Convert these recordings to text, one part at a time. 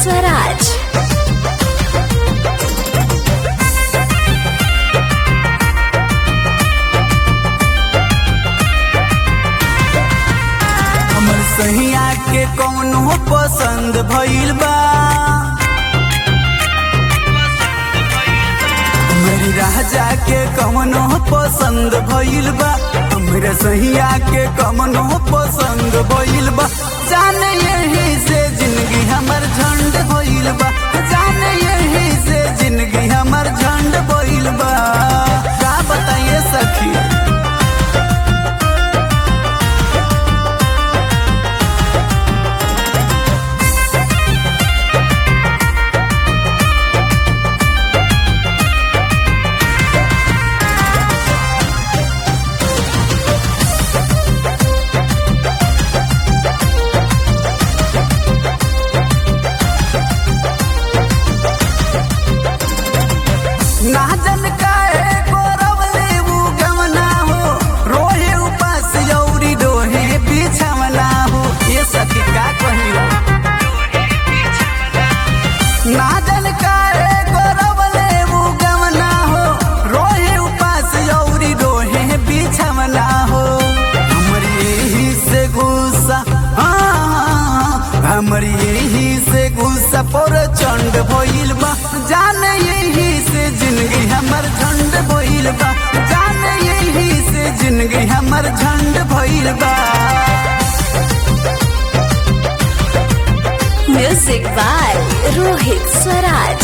स्वराज हमर सहिया के कौनो पसंद भइल बा मेरी राजा के कौनो पसंद भइल बा हमरा सहिया के कौनो पसंद भइल बा जाने यही से जिंदगी हमर झंड भइल बा जाने यही से जिंदगी हमर झंड भइल बा का बताइए सखी ना जन काहे गोरवले उ गमना हो रोहे उपास यौरी दोहे बिछवना हो ये सखी का कहियो ना जन काहे गोरवले उ गमना हो रोहे उपास यौरी दोहे बिछवना हो हमर यही से गुस्सा हाँ, हमर यही से गुस्सा पर चंड भइल बा जाने यही से जिंदगी हमर झंड भइल बा जाने यही से जिंदगी हमर झंड भइल बा म्यूजिक बाय रोहित स्वराज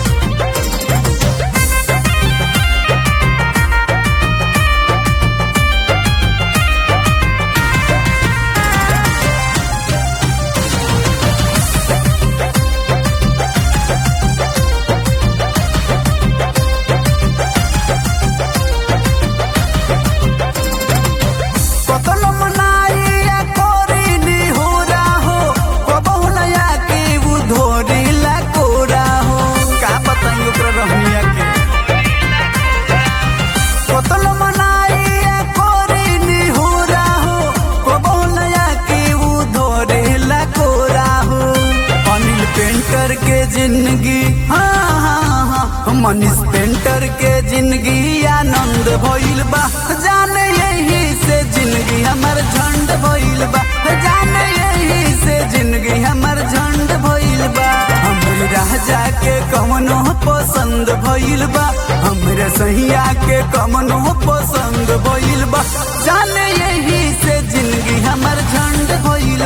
कतनो मनाइया कोरी हो हो कबहु नया के उ धोरी ला कोरा हो का बताइयो ओकरा रहनिया के कतनो मनाइया कोरी हो हो कबहु नया के उ धोरी ला कोरा हो अनिल पेंटर के जिंदगी हाँ हाँ हाँ मनीष पेंटर के जिंदगी आनंद भइल बा जाने यही से जिंदगी हमर झंड भइल बा जाने यही से जिंदगी हमर झंड भइल बा हमर राजा के कमनो पसंद भइल बा हमरे सहिया के कमनो पसंद भइल बा जाने यही से जिंदगी हमर झंड भइल